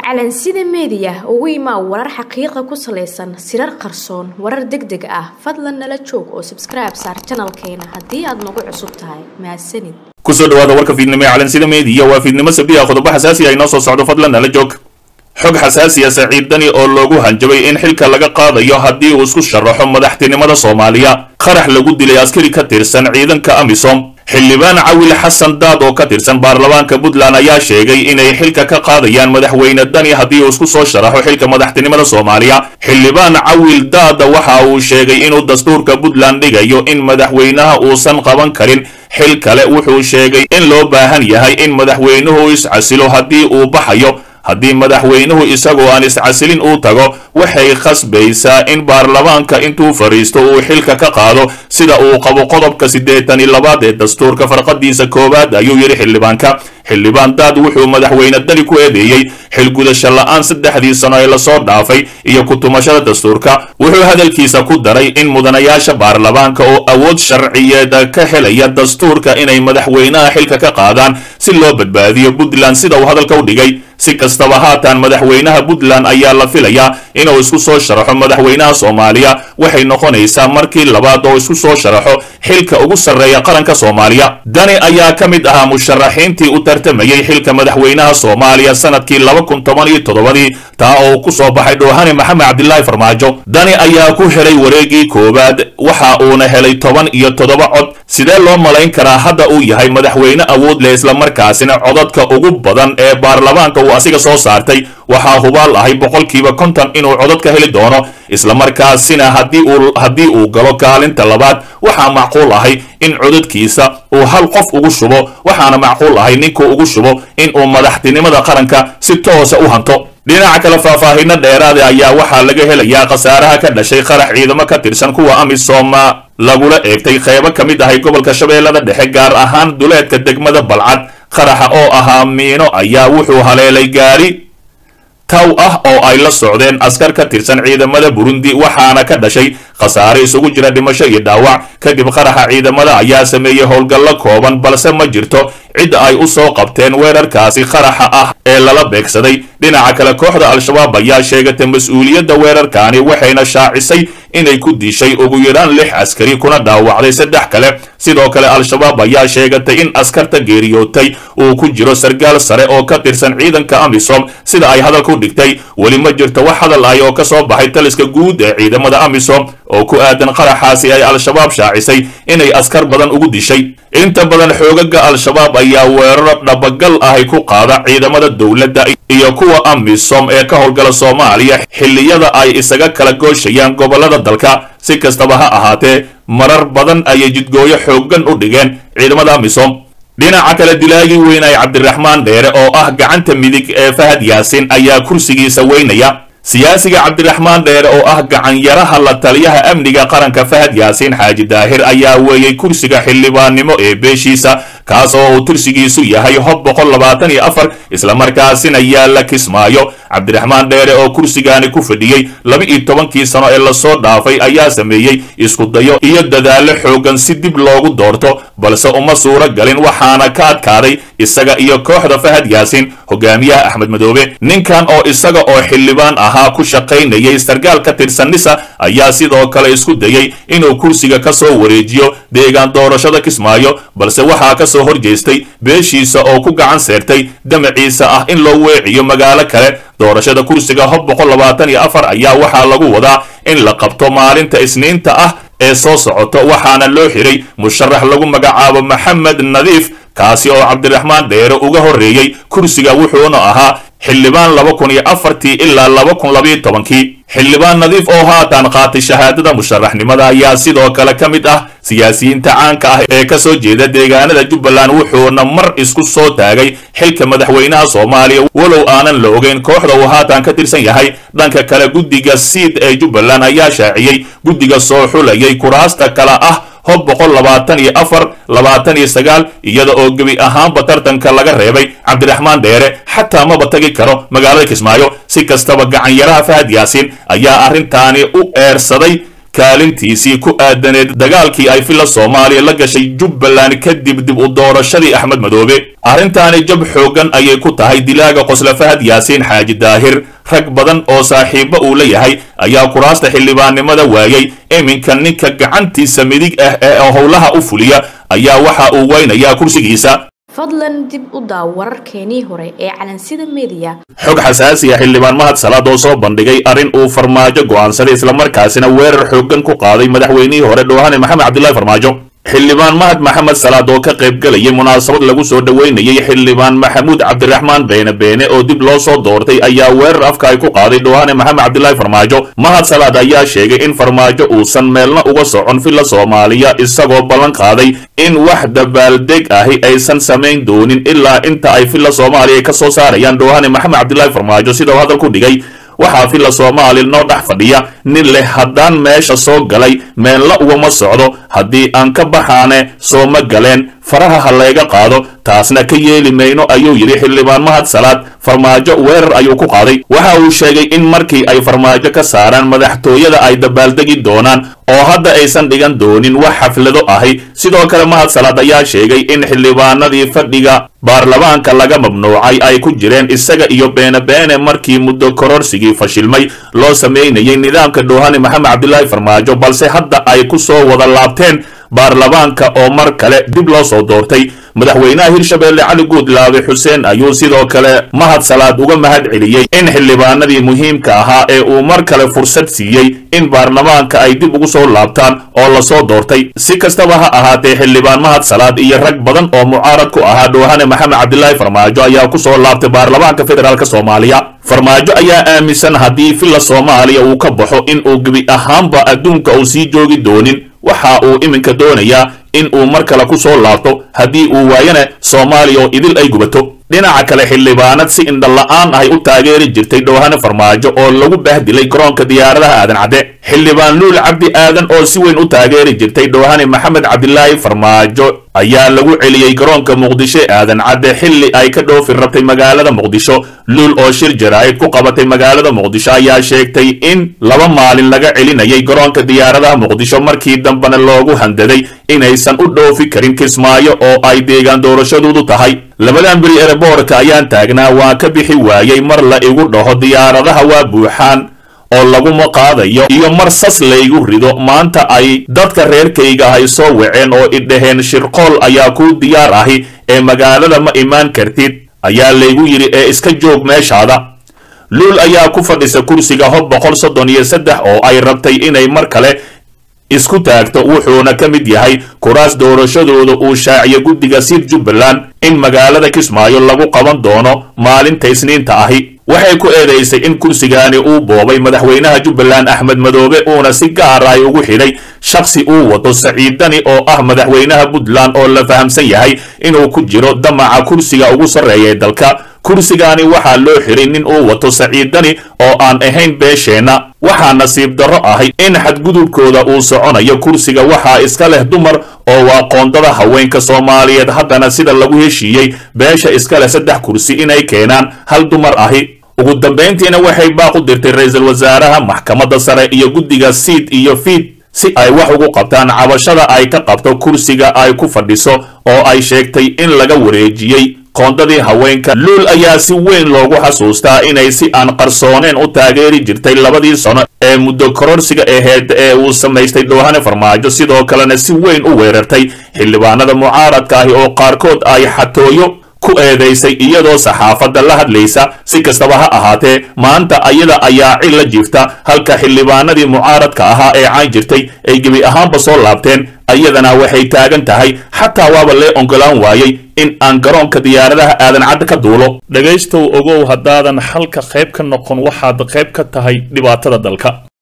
calansida meediya ugu imaa warar xaqiiqa ku salaysan sirar qarsoon warar deg deg ah fadlan nala joog oo sabskribe saar janalkeena haddii aad nagu cusub tahay mahadsanid kusoo dhawaada warka fiidnimo ee calansida meediya waa fiidnimo sabdiha qodobo xasaasi ah inoo soo socdo fadlan nala joog xog xasaasiya saciid dani oo loogu hanjabay in xilka laga qaadayo haddii uu isku sharaxo madaxtinimada soomaaliya qarax lagu dilay askari ka tirsan ciidanka amisom xildhibaan cawil xasan daad oo ka tirsan baarlamaanka puntland ayaa sheegay inay xilka ka qaadayaan madaxweyne dani haddii uu isku soo sharaxo xilka madaxtinimada soomaaliya xildhibaan cawil daada waxa uu sheegay inuu dastuurka puntland dhigayo in madaxweynaha uusan qaban karin xil kale wuxuu sheegay in loo baahan yahay in madaxweynuhu iscasilo haddii uu baxayo haddii madaxweynuhu isagoo aan iscasilin uu tago waxay khasbaysaa in baarlamaanka intuu fadhiisto uu xilka ka qaado sida uu qabo qodobka siddeetan iyo labaad ee dastuurka farqadiisa koowaad ayuu yidhi xildhibaanka xildhibaan daad wuxuu madaxweyne dani ku eedeeyey xilgudasho la-aan saddexdii sano ee lasoo dhaafay iyo ku-tumashada dastuurka wuxuu hadalkiisa ku daray in mudanayaasha baarlamaanka oo awood sharciyeed ka helaya dastuurka inay madaxweynaha xilka ka qaadaan si loo badbaadiyo puntland sida uu hadalka u dhigay si kastaba haatan madaxweynaha puntland ayaa la filayaa inuu isku soo sharaxo madaxweynaha soomaaliya waxay noqonaysaa markii labaad oo isku soo sharaxo xilka ugu sarreeya qaranka soomaaliya dani ayaa ka mid ahaa musharaxiintii u tartamayey xilka madaxweynaha soomaaliya sanadkii laba kun toban iyo toddobadii taa oo ku soo baxay dhoohane maxamed cabdilaahi farmaajo dani ayaa ku helay wareegii koowaad waxa uuna helay toban iyo toddoba cod sidee loo malayn karaa hadda uu yahay madaxweyne awood leh islamarkaasina codadka ugu badan ee baarlamaanka uu asiga soo saartay waxaa hubaal ahay boqolkiiba konton inuu codad ka heli doono islamarkaasina haddii uu haddii uu galo kaalinta labaad waxaa macquul ahay in codadkiisa uu hal qof ugu shubo waxaana macquul ahay ninkuu ugu shubo in uu madaxtinimada qaranka si toosa u hanto dhinaca kale faahfaahino dheeraada ayaa waxaa laga helayaa khasaaraha ka dhashay qarax ciidamo ka tirsan kuwa amisom lagula eegtay qeybo ka mid ahay gobolka shabeellada dhexe gaar ahaan duleedka degmada balcad qaraxa oo ahaa miino ayaa wuxuu haleelay gaari taw ah oo ay la socdeen askar ka tirsan ciidamada burundi waxaana ka dhashay khasaare isugu jira dhimasho iyo dhaawac kadib qaraxa ciidamada ayaa sameeyey howlgallo kooban balse ma jirto cid ay u soo qabteen weerarkaasi qaraxa ah ee lala beegsaday dhinaca kale kooxda al-shabaab ayaa sheegatay mas-uuliyadda weerarkaani waxayna shaacisay inay ku dishay ugu yaraan lix askari kuna dhaawacday saddex kale sidoo kale al-shabaab ayaa sheegatay in askarta geeriyootay uu ku jiro sargaal sare oo ka tirsan ciidanka amisom sida ay hadalku dhigtay weli ma jirto wax hadal ay oo ka soo baxay taliska guud ee ciidamada amisom oo ku aadan qaraxaasi ay al-shabaab shaacisay inay askar badan ugu dishay inta badan xoogaga al-shabaab ayaa weeraro dhabagal ahay ku qaada ciidamada dowladda iyo kuwa amisom ee ka howlgala soomaaliya xilliyada ay isaga kala gooshayaan gobollada dalka si kastaba ha ahaatee marar badan ayay jidgooyo xooggan u dhigeen ciidamada amisom dhinaca kale dilaagii weyn ay cabdiraxmaan dheere oo ah gacanta midig ee fahad yaasin ayaa kursigiisa weynaya siyaasiga cabdiraxmaan dheere oo ah gacanyaraha la taliyaha amniga qaranka fahad yaasiin xaaji daahir ayaa weeyey kursiga xildhibaannimo ee beeshiisa kaas oo uu tirsigiisu yahay hob boqol labaatan iyo afar islamarkaasina yaalla kismaayo cabdiraxmaan dheere oo kursigaani ku fadhiyey laba iyo tobankii sano ee lasoo dhaafay ayaa sameeyey iskudayo iyo dadaallo xooggan si dib loogu doorto balse uma suuro galin waxaana ka adkaaday isaga iyo kooxda fahad yaasiin hogaamiyaha axmed madoobe ninkan oo isaga oo xildhibaan ahaa ku shaqaynayay sargaal ka tirsan nisa ayaa sidoo kale isku dayey inuu kursiga ka soo wareejiyo deegaan doorashada kismaayo balse waxaa ka soo horjeestay beeshiisa oo ku gacan seertay damaciisa ah in loo weeciyo magaalo kale doorashada kursiga hob boqol labaatan iyo afar ayaa waxaa lagu wadaa in la qabto maalinta isniinta ah ee soo socoto waxaana loo xiray musharax lagu magacaabo maxamed nadiif kaasi oo cabdiraxmaan dheere uga horreeyey kursiga wuxuuna ahaa xildhibaan laba kun iyo afartii ilaa laba kun labayo tobankii xildhibaan nadiif oo haatan qaatay shahaadada musharaxnimada ayaa sidoo kale ka mid ah siyaasiyiinta caanka ah ee ka soo jeeda deegaanada jubbaland wuxuuna mar isku soo taagay xilka madaxweynaha soomaaliya walow aanan la ogeyn kooxda uu haatan ka tirsan yahay dhanka kale guddiga siid ee jubbaland ayaa shaaciyey guddiga soo xulayay kuraasta kale ah hob boqol labaatan iyo afar labaatan iyo sagaal iyada oo gebi ahaanba tartanka laga reebay cabdiraxmaan dheere xataa maba tagi karo magaalada kismaayo si kastaba gacanyaraha fahad yaasiin ayaa arrintaani u eersaday kaalintiisii ku aadaneed dagaalkii ay filla soomaaliya la gashay jubbaland kadib dib u doorashadii axmed madoobe arrintaani jab xooggan ayay ku tahay dilaaga qosla fahad yaasiin xaaji daahir rag badan oo saaxiibo uu la yahay ayaa kuraasta xildhibaannimada waayey iminka ninka gacantiisa midig ah ee howlaha u fuliya ayaa waxa uu weynayaa kursigiisa fadlan dib u daaw wararkeenii hore ee calansida mediya xog xasaasi ah xildhibaan mahad salaad oo soo bandhigay arrin uu farmaajo go'aansaday islamarkaasina weerar xooggan ku qaaday madaxweynihii hore dhoohane maxamed cabdillahi farmaajo xildhibaan mahad maxamed salaad oo ka qayb galayay munaasabad lagu soo dhoweynayay xildhibaan maxamuud cabdiraxmaan beene beene oo dib loo soo doortay ayaa weerar afka ay ku qaaday dhoohane maxamed cabdillahi farmaajo mahad salaad ayaa sheegay in farmaajo uusan meelna uga socon filla soomaaliya isagoo ballan qaaday in wax dabaaldeg ahi aysan samayn doonin ilaa inta ay filla soomaaliya ka soo saarayaan dhoohane maxamed cabdillahi farmaajo sida uu hadal ku dhigay waxaa filla soomaali noo dhex fadhiya nin leh haddaan meesha soo galay meenla ugama socdo haddii aan ka baxaane soo ma galeen faraha ha layga qaado taasna ka yeeli mayno ayuu yidhi xildhibaan mahad salaad farmaajo weerar ayuu ku qaaday waxa uu sheegay in markii ay farmaajo ka saaraan madaxtooyada ay dabaaldegi doonaan oo hadda aysan dhigan doonin wax xaflado ahi sidoo kale mahad salaad ayaa sheegay in xildhibaanadii fadhiga baarlamaanka laga mamnuucay ay ku jireen isaga iyo beene beene markii muddo kororsigii fashilmay loo sameynayay nidaamka dhoohane maxamed cabdilaahi farmaajo balse hadda ay ku soo wada laabteen baarlamaanka oo mar kale dib loo soo doortay madaxweynaha hirshabeelle cali guudlaabe xuseen ayuu sidoo kale mahad salaad uga mahad celiyey in xildhibaanadii muhiimka ahaa ee uu mar kale fursad siiyey in baarlamaanka ay dib ugu soo laabtaan oo lasoo doortay si kastaba ha ahaatee xildhibaan mahad salaad iyo rag badan oo mucaarad ku ahaa dhoohane maxamed cabdilaahi farmaajo ayaa ku soo laabtay baarlamaanka federaalk soomaaliya farmaajo ayaa aaminsan haddii filla soomaaliya uu ka baxo in uu gebi ahaanba adduunka uu sii joogi doonin waxa uu iminka doonayaa in uu mar kale ku soo laabto haddii uu waayana soomaaliya oo idil ay gubato dhinaca kale xildhibaanad si indhala-aan ahay u taageeri jirtay dhoohane farmaajo oo lagu bahdilay garoonka diyaaradaha aadan cadde xildhibaan luul cabdi aadan oo si weyn u taageeri jirtay dhoohane maxamed cabdilaahi farmaajo ayaa lagu celiyey garoonka muqdisho aadan cadde xilli ay ka dhoofi rabtay magaalada muqdisho luul oo shir jaraa'id ku qabatay magaalada muqdisho ayaa sheegtay in laba maalin laga celinayay garoonka diyaaradaha muqdisho markii dambena loogu handaday inaysan u dhoofi karin kismaayo oo ay deegaan doorashadoodu tahay labadan beri ereboorka ayaan taagnaa waa ka bixi waayey mar la igu dhaho diyaaradaha waa buuxaan oo laguma qaadayo iyo mar sas laygu rido maanta ay dadka reerkayga ahay soo waceen oo idhaheen shirqool ayaa kuu diyaar ahi ee magaalada ma imaan kartid ayaa laygu yidhi ee iska joog meeshaada luul ayaa ku fadhisa kursiga hob boqol soddon iyo saddex oo ay rabtay inay mar kale isku taagto wuxuuna ka mid yahay kuraas doorashadooda uu shaaciyo guddiga siid jubbaland in magaalada kismaayo lagu qaban doono maalinta isniinta ahi waxay ku eedaysay in kursigaani uu boobay madaxweynaha jubbaland axmed madoobe uuna si gaar ay ugu xidhay shakhsi uu wato saciidani oo ah madaxweynaha puntland oo la fahamsan yahay inuu ku jiro damaca kursiga ugu sarreeya ee dalka kursigaani waxaa loo xiray nin uu wato saciidani oo aan ahayn beesheenna waxaa nasiib darro ahay in xadgudubkooda uu soconayo kursiga waxaa iska leh dumar oo waa qoondada haweenka soomaaliyeed haddana sida lagu heshiiyey beesha iska leh saddex kursi inay keenaan hal dumar ahi ugu dambayntiina waxay baaq u dirtay ra-iisul wasaaraha maxkamadda sare iyo guddiga siid iyo fiid si ay wax ugu qabtaan cabashada ay ka qabto kursiga ay ku fadhiso oo ay sheegtay in laga wareejiyey qoondadii haweenka luul ayaa si weyn loogu xasuustaa inay si aan qarsooneen u taageeri jirtay labadii sano ee muddo kororsiga aheyd ee uu samaystay dhoohane farmaajo sidoo kalena si weyn u weerartay xildhibaanada mucaaradka ahi oo qaarkood ay xatooyo ku eedaysay iyadoo saxaafadda la hadlaysa si kastaba ha ahaatee maanta ayada ayaa cil la jiifta halka xildhibaanadii mucaaradka ahaa ee caan jirtay ay gebi ahaanba soo laabteen ayadana waxay taagan tahay xataa waaba lee ongolaan waayey in aan garoonka diyaaradaha aadan cadda ka duulo dhegaystow ogow haddaadan xalka qayb ka noqon waxaad qayb ka tahay dhibaatada dalka